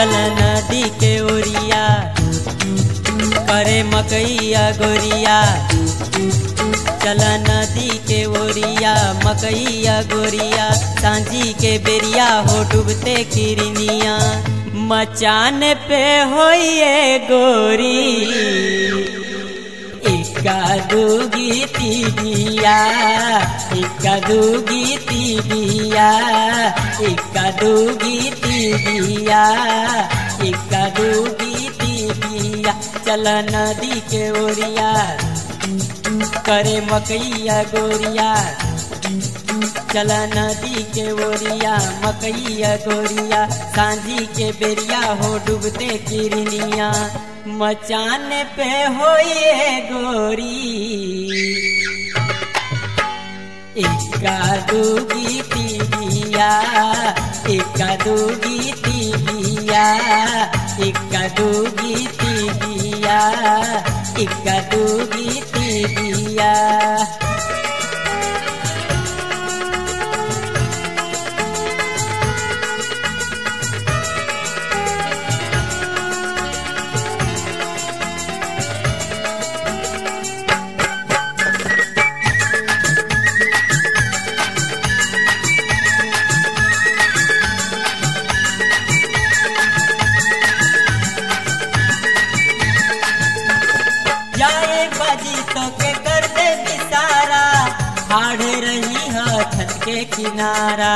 चल नदी के ओरिया करे मकैया गोरिया चल नदी के ओरिया मकैया गोरिया सांझी के बेरिया हो डूबते किरनिया मचान पे होइए गोरी इक्का दूगी तीबिया इक्का दूगी तीबिया इक्का दूगी तीबिया इक्का दूगी तीबिया चल नदी के ओरिया करे मकैया गोरिया चल नदी के ओरिया मकैया गोरिया सांझी के बेरिया हो डूबते किरनिया मचान पे होइए गोरी इक्का दूगी तीबिया इक्का दूगी तीबिया इक्का दूगी तीबिया इक्का दूगी तीबिया जाए बाजी तो के कर दे बिसारा हाड़ रही है छत के किनारा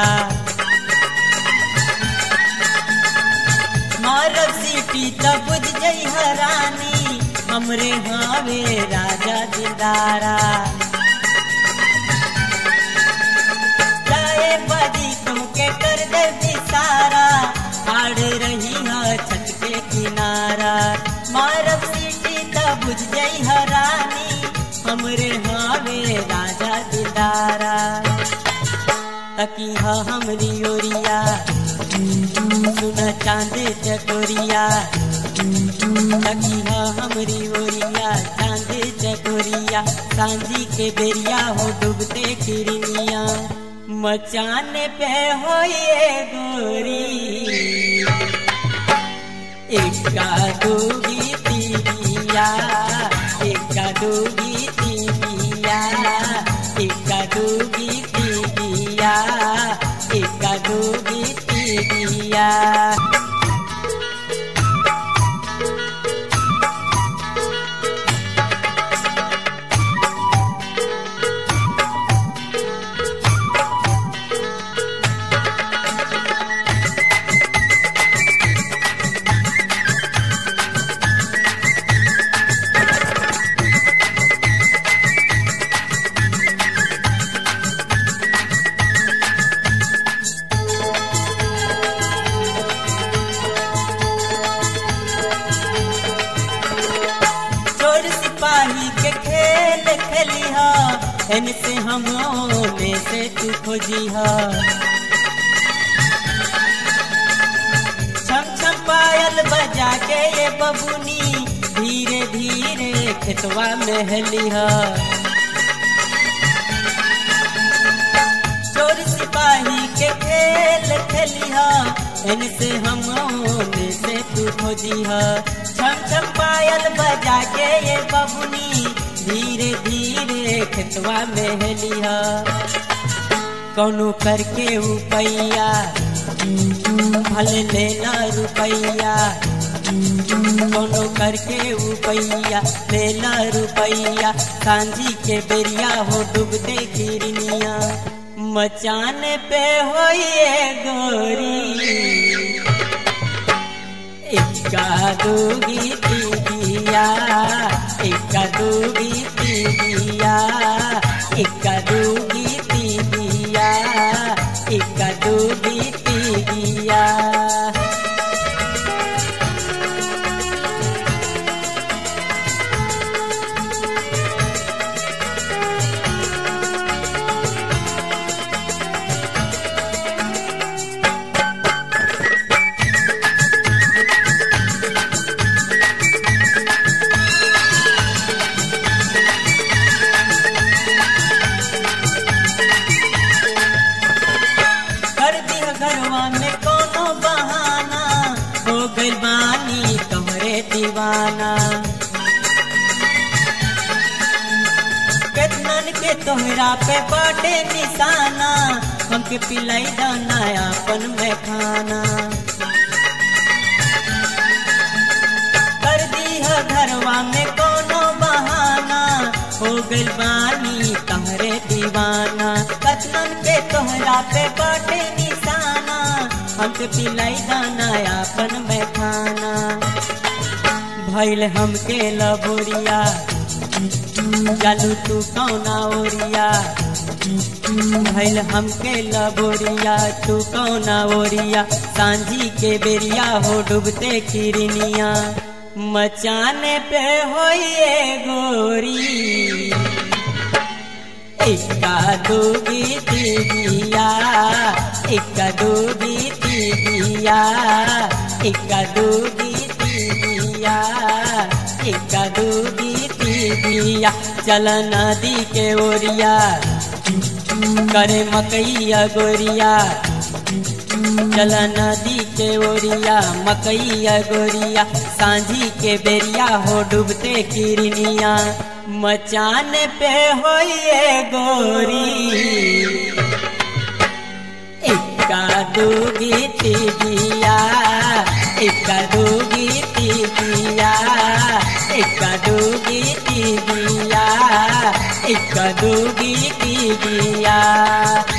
मारब सीटी तब बुझ जई हरानी हमरे हावे राजा दिदारा जाए बाजी तो के कर दे बिसारा हाड़ रही है छत के किनारा मारब सीटी तब बुझ जई हरानी हमरे हावे राजा दिदारा तकी हा हमरी ओरिया सुन चांदे चकोरिया तकी हा हमरी ओरिया चांदे चकोरिया सांझी के बेरिया हो डूबते किरनिया मचान पे होइए गोरी इक्का दूगी तीबिया इक्का दूगी तीबिया इक्का दूगी तीबिया इक्का दूगी तीबिया चोर सिपाही के खेल खेली हा इन से हम ओने से तू खोजी हा छम छम पायल बजा के ये बबुनी धीरे धीरे खेतवा में हली हा चोर सिपाही के खेल खेली हा इनसे हम ओने से तू खोजी हा छम छम पायल बजा के ये बबुनी धीरे धीरे खेतवा में हली हा कौनो करके उपैया भल लेना रुपैया कौनो करके उपैया लेना रुपैया सांझी के बेरिया हो डूबते किरनिया मचान पे होइए गोरी इक्का दूगी तीबिया इक्का दूगी तीबिया इक्का दूगी तीबिया इक्का दूगी तीबिया घर दिह घर दीवाना केतनन के तोहरा पे बाटे निशाना हमके पिलाई दाना अपन में खाना कर दी है घरवा में कोनो बहाना हो गइल बानी तहरे दीवाना कतनन के तोहरा पे बाटे निशाना हमके पिलाई दाना अपन में खाना भैल हमके लबोरिया जालू तू कौना ओरिया भैल हमके लबोरिया तू कौना ओरिया सांझी के बेरिया हो डूबते किरनिया मचाने पे होइए गोरी इक्का दूगी दीदिया इक्का दूगी दीदिया इक्का दूगी दीदिया इक्का दूगी दीदिया चल नदी के ओरिया करे मकैया गोरिया चल नदी के ओरिया मकैया गोरिया सांझी के बेरिया हो डूबते किरनिया मचान पे होइए गोरी इक्का दूगी तीबिया इक्का दूगी तीबिया इक्का दूगी तीबिया इक्का दूगी तीबिया